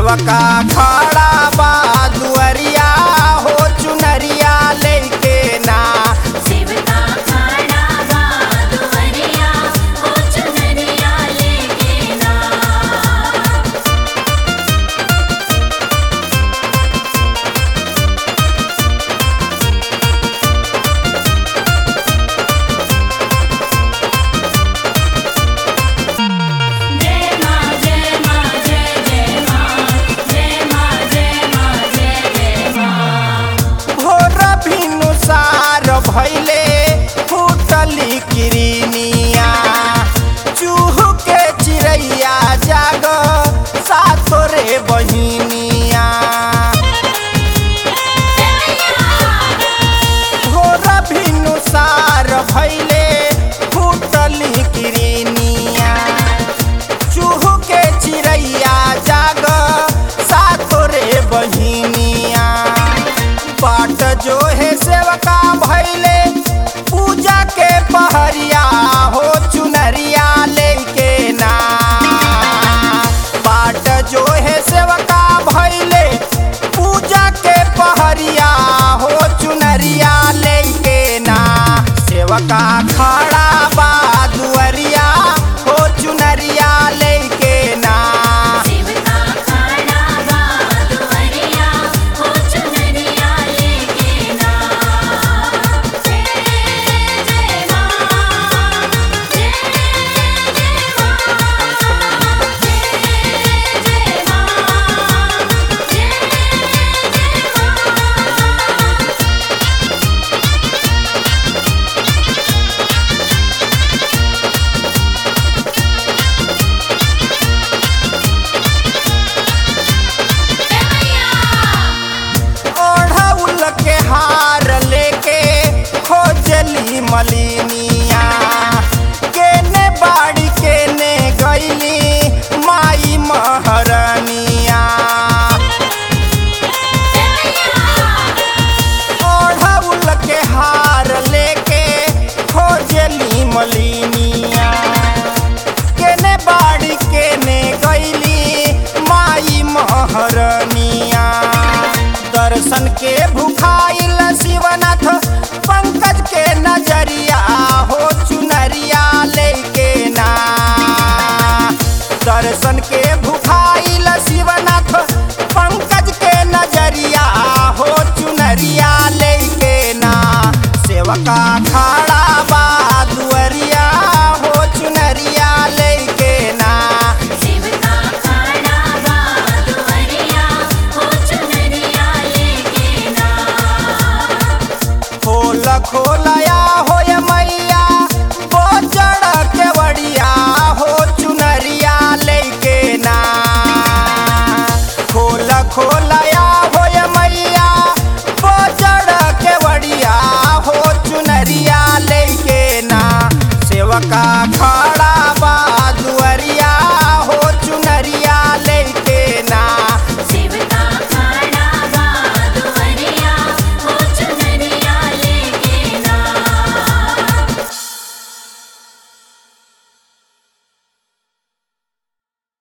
सेवका खड़ा बा दुअरिया हो चुनरिया लेके ना शिवका खड़ा बा दुवरिया हो चुनरिया लेके ना जय मां जय मां जय जय मां जय मां जय मां जय जय मां भोर भिनुसार भैले फूटली किरनिया चूह के चिड़ैया जाग सातो रे बहिनिया भोर भिनुसार भैले फूटली किरनिया चूह के चिड़ैया जाग सातो रे बहिनिया बाट जो है सेवका भैले पूजा के पहरिया हो चुनरिया लेके ना बाट जो है सेवका भैले पूजा के पहरिया हो चुनरिया लेके ना सेवका खड़ा बा दुअरिया हो चुनरिया लेके ना शिवका खड़ा बा दुवरिया हो चुनरिया लेके ना जय जय मां जय जय मां जय जय मां जय जय मां ओढ़ौल के हार लेके खोजली मलिनिया केने बाड़ी केने गईली माई महरनिया ओढ़ौल के हार लेके खोजली मलिनिया केने बाड़ी केने गईली माई महरनिया दर्शन के भुखाइल शिवनाथ पंकज के नजरिया हो चुनरिया लेके ना दर्शन के भुखाइल शिवनाथ पंकज के नजरिया हो चुनरिया लेके ना सेवका खड़ा बा दुअरिया हो चुनरिया लेके ना शिवका खड़ा बा दुवरिया हो चुनरिया लेके ना खोल खोलया होय मैया बोचड़ के बड़िया हो चुनरिया लेके ना खोल खोलया